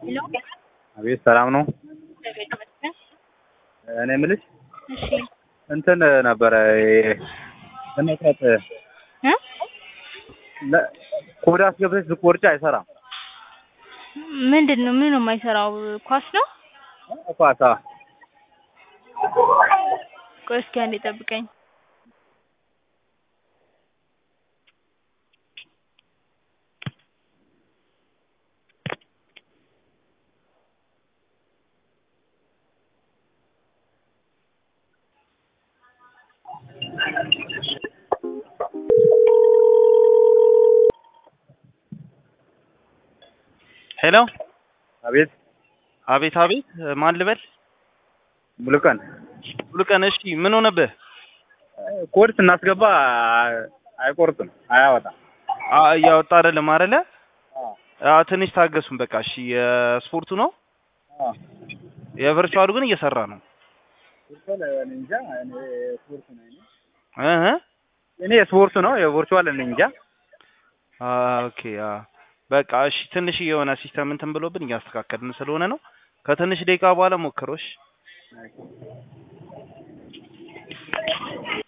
ሄሎ አቤት ሰላም ነው። እግዚአብሔር ይመስገን። እኔ የምልሽ እሺ እንትን ነበረ ለመቅረጥ እ ለ- ኮድ አስገብተሽ ብትቆርጪ አይሰራም። ምንድን ነው ምን ነው የማይሰራው? ኳስ ነው? ኳሳ ቆይ እስኪ አንዴ ጠብቀኝ። ሄሎ አቤት አቤት አቤት ማን ልበል? ሙሉቀን ሙሉቀን እሺ ምን ሆነብህ? ኮድ ስናስገባ አይቆርጥም፣ አያወጣም። አ እያወጣ አይደለም አይደለ? አ ትንሽ ታገሱን በቃ እሺ። የስፖርቱ ነው የቨርቹዋሉ ግን እየሰራ ነው። እኔ እንጃ እኔ ስፖርት ነው እኔ እህ እኔ ስፖርቱ ነው የቨርቹዋል እኔ እንጃ። አ ኦኬ አ በቃ እሺ። ትንሽ የሆነ ሲስተም እንትን ብሎብን እያስተካከልን ስለሆነ ነው። ከትንሽ ደቂቃ በኋላ ሞክሮሽ